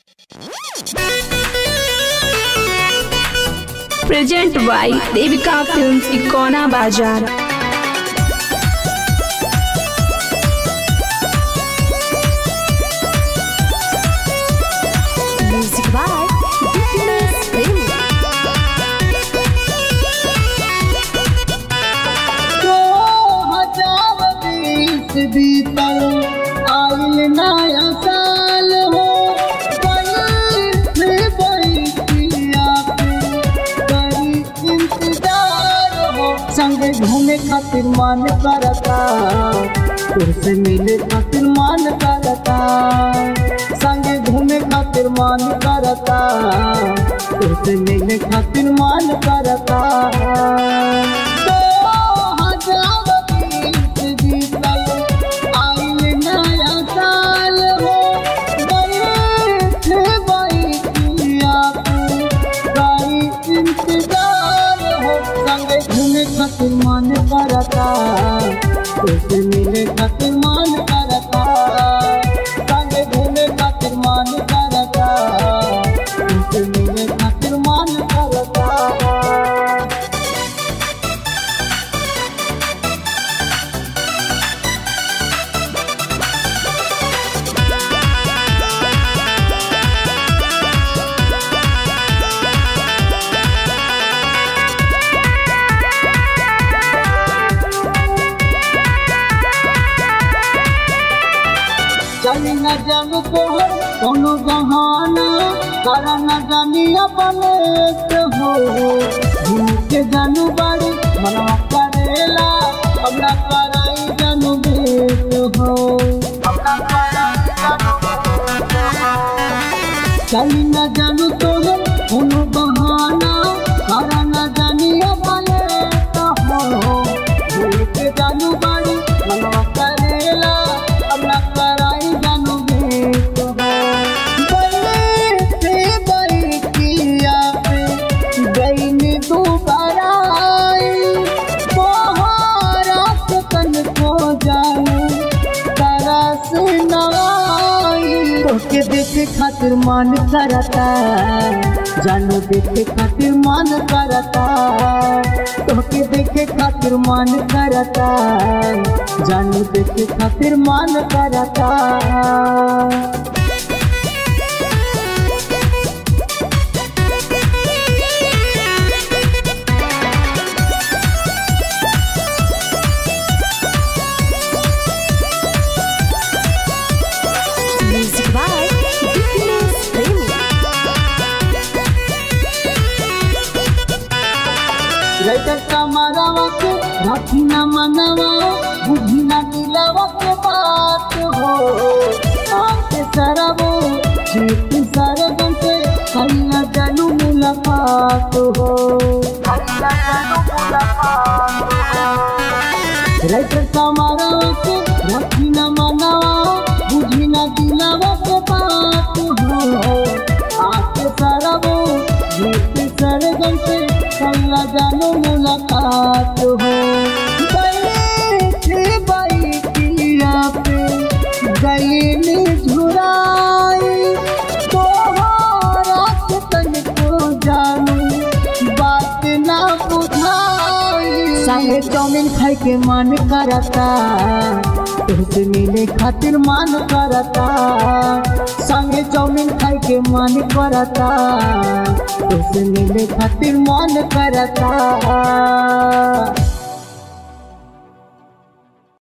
Present by Devika films इकोना बाजार Music by Happiness Premi. दो हजार बीस बीतल आइल नया साल हो बैठे बैठिया करी इंतजार हो संग घूमे खातिर मन करता तुरसे मिले खातिर मन करता संग घूमे खातिर मन करता तुरसे मिले खातिर मन करता दो हजार बीस बीतल आइल नया साल हो बैठे बैठिया करी इंतजार हो संगे घूमे खातिर मन करता तुझसे मिले खातिर मन करता संगे घूमे खातिर मन करता तुझसे मिले खातिर मन करता चली न जब को कोनो बहाना करा न जानी अपने से हो घूम के जानू बाड़ी मनवा करेला हमरा कराई जानू बेट हो चली न जानू तो कोनो बहाना करा न जानी अपने से हो घूम के जानू बाड़ी मनवा करेला हमरा कराई जानू बेट हो बैठे बैठिया पे गईनी दोबारा बहारत तन को जानू तरस नवाई तोके देखे खातिर मन करता जानू देखे खातिर मन करता तोके देखे खातिर मन करता जानू देखे खातिर मन करता Music by Happiness Premi. रैतर कमरवा के रखी न मनवा बुझी न दिलवा के बात हो आके सरबो जीत सरबन से कहिया जानू मुलाकात हो रैतर कमरवा के रखी न मनवा बुझी न दिलवा के बात हो आके सरबो जीत सरबन से कहिया जानू मुलाकात हो बैठे बैठिया पे गईनी झुराई तोहरा के तनिको जानू बात ना बुझाई संगे चाउमीन खाए के मन करता तुझसे मिले खातिर मन करता संगे चाउमीन खाए के मन करता तुझसे मिले खातिर मन करता